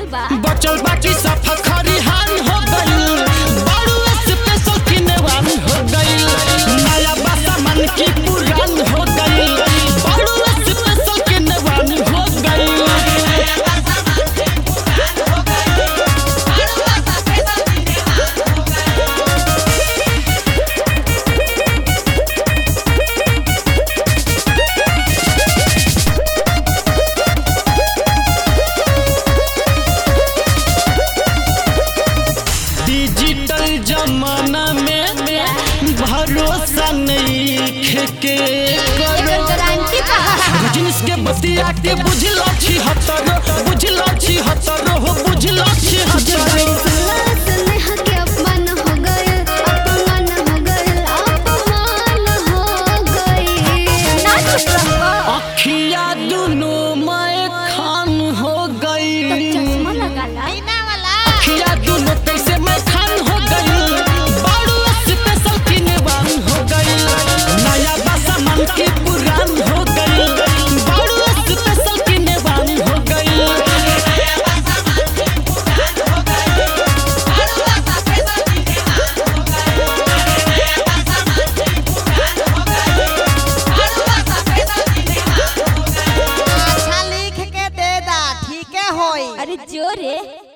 बा बचल बाकी सफा खरिहान हो गइल बड़ू स्पेशल किनेवान हो गइल नया बासा मन की पुरान हो गइल बड़ू स्पेशल किनेवान हो गइल डिजिटल जमाना में भरोसा नहीं खेके एकर गारंटी बा जिनिस के बतिया के बुझल छी हतरो बुझल छी हतरो हो बुझल छी हतरो स्नेह के अपमान हो गइल अपमान हो गइल अपमान हो गइल ना चुप रहो अखिया दुनो मैं खान हो गई चश्मा लगा ला अखिया दुनो कैसे मैं खान हो गई बाड़ू स्पेशल किनेवान हो गई नया बासा मन की पुरान हो गई बाड़ू स्पेशल किनेवान हो गई अच्छा लिख के दे दा ठीक है होई अरे जोरे